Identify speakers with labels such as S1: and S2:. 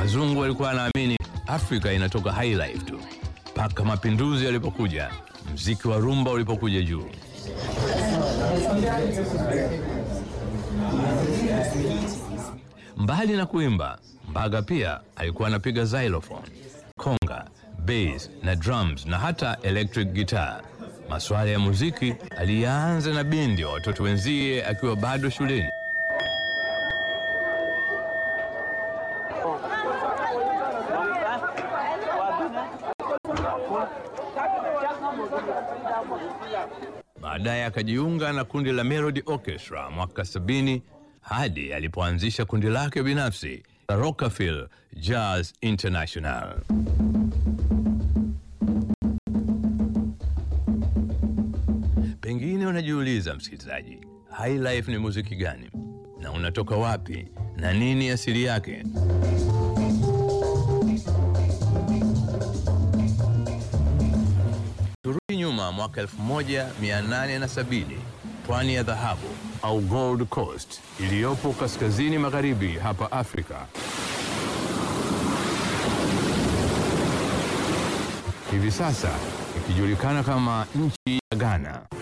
S1: Wazungu walikuwa wanaamini Afrika inatoka high life tu, mpaka mapinduzi yalipokuja, mziki wa rumba ulipokuja juu. Mbali na kuimba, Mbaga pia alikuwa anapiga xylophone, konga, bass na drums na hata electric guitar. Masuala ya muziki aliyaanza na bendi ya watoto wenzie akiwa bado shuleni. Baadaye akajiunga na kundi la Melody Orchestra mwaka sabini hadi alipoanzisha kundi lake binafsi la Rockefeller Jazz International. Pengine unajiuliza msikilizaji, high life ni muziki gani na unatoka wapi na nini asili yake? Turudi nyuma mwaka 1870 pwani ya dhahabu au Gold Coast iliyopo kaskazini magharibi hapa Afrika. Hivi sasa ikijulikana kama nchi ya Ghana.